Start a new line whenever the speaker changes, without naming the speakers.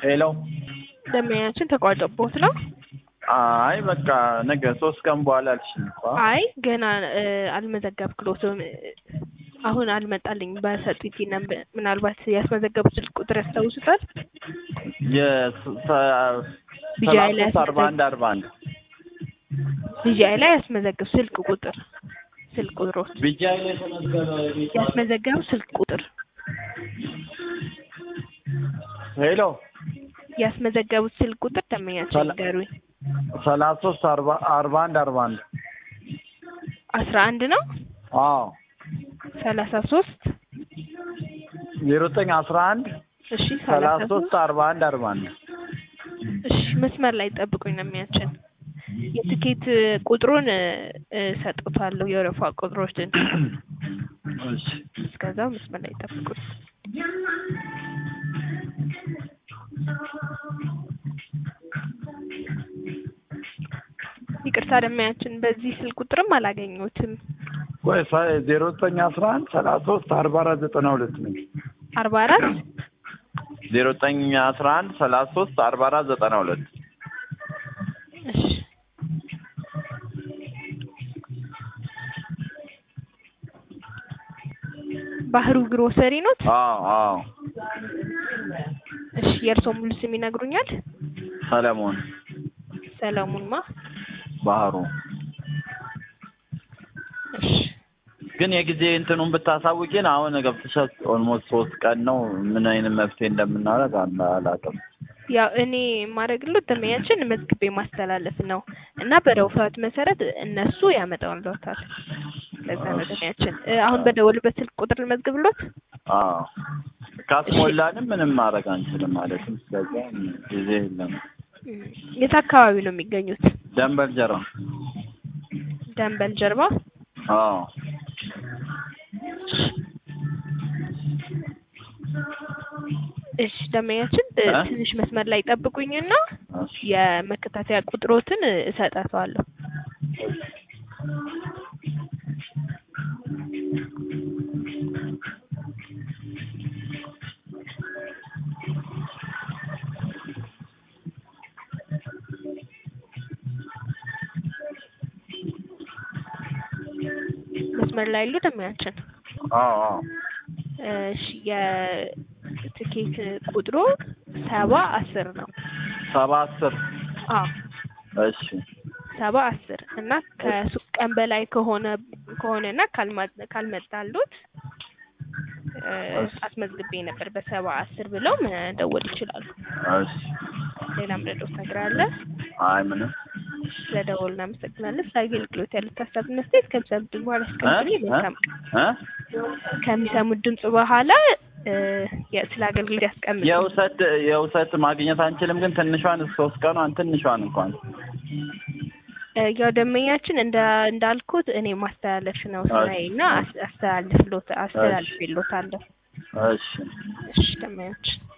ሄሎ
ደንበኛችን ተቋርጦብዎት ነው?
አይ በቃ ነገ ሶስት ቀን በኋላ አልሽኝ እኮ
አይ ገና እ አልመዘገብክሎትም እ አሁን አልመጣልኝ በሰጡኝ ነምበር ምናልባት ያስመዘገቡት ስልክ ቁጥር ያስታውሱታል? ቢጂአይ ላይ
የሰላሳ አርባ አንድ አርባ አንድ
ቢጂአይ ላይ ያስመዘግብ ስልክ ቁጥር ስልክ ቁጥሮት
ቢጂአይ ላይ የተመዘገበ
ያስመዘገቡ ስልክ ቁጥር
ሄሎ
ያስመዘገቡት ስልክ ቁጥር ደንበኛችን
ሰላ-
ንገሩኝ።
ሰላሳ ሶስት አርባ አርባ አንድ አርባ አንድ
አስራ አንድ ነው
አዎ
ሰላሳ ሶስት
ዜሮ ዘጠኝ አስራ አንድ
እሺ
ሰላሳ
ሰላሳ
ሶስት
ሶስት
አርባ አንድ አርባ አንድ
እሺ መስመር ላይ ጠብቁኝ ነው የሚያችን የትኬት ቁጥሩን እ እሰጥዎታለሁ የወረፋ ቁጥሮችን
እሺ
እስከዛው መስመር ላይ ጠብቁኝ ይቅርታ ደንበኛችን በዚህ ስልክ ቁጥርም አላገኘሁትም
ቆይ ሰ- ዜሮ ዘጠኝ አስራ አንድ ሰላሳ ሶስት አርባ አራት ዘጠና ሁለት ነው
አርባ አራት
ዜሮ ዘጠኝ አስራ አንድ ሰላሳ ሶስት አርባ አራት ዘጠና ሁለት
እሺ ባህሩ ግሮሰሪ ኖት?
አዎ አዎ
እሺ የእርስዎ ሙሉ ስም ይነግሩኛል?
ሰለሞን
ሰለሞን ማ?
ባህሩ
እሺ
ግን የጊዜ እንትኑን ብታሳውቂን አሁን ገብተሻል ኦልሞስት ሶስት ቀን ነው ምን አይነት መፍትሄ እንደምናደርግ አላ- አላውቅም
ያው እኔ የማደርግሎት ደንበኛችን መዝግቤ ማስተላለፍ ነው እና በደውፋት መሰረት እነሱ ያመጣውልዎታል። ለዛ ነው ደንበኛችን እ አሁን በደወሉበት ስልክ ቁጥር ልመዝግብሎት?
አዎ ካስሞላንም ምንም ማድረግ አንችልም ማለትም ስለዚያ ጊዜ የለም
እም፣ የት አካባቢ ነው የሚገኙት?
ደንበል ጀራ
ደንበል ጀርባ?
አዎ
እሺ ደንበኛችን እ
እ?
ትንሽ መስመር ላይ ጠብቁኝና
እሺ
የመከታተያ ቁጥሮትን እ እሰጣቸዋለሁ። መስመር ላይ ያሉ ደንበኛችን
አዎ አዎ
እሺ የትኬት ቁጥሩ ሰባ አስር ነው።
ሰባ አስር
አዎ
እሺ
ሰባ አስር እና ከሶስት ቀን በላይ ከሆነ ከሆነና ካልማ- ካልመጣሉት እ አስመዝግቤ ነበር በሰባ አስር ብለው መደወል ይችላሉ።
እሺ
ሌላ ምረዶት ነገር አለ?
አይ ምንም
ስለደወሉ እናመሰግናለን። ስለ አገልግሎት ያሉት ሀሳብና አስተያየት ከሚሰሙት ድምፅ በኋላ እስከምትሉ መልካም
እ
ከሚሰሙት ድምፅ በኋላ እ የ- ስለ አገልግሎት ያስቀምጡ።
የውሰት የውሰት ማግኘት አንችልም ግን ትንሿን ሶስት ቀኗን ትንሿን እንኳን
እ ያው ደንበኛችን እንደ እንዳልኩት እኔ ማስተላለፍ ነው ስራዬ እና አስ- አስተላልፍሎት አስተላልፍሎታለሁ።
እሺ
እሺ ደንበኛችን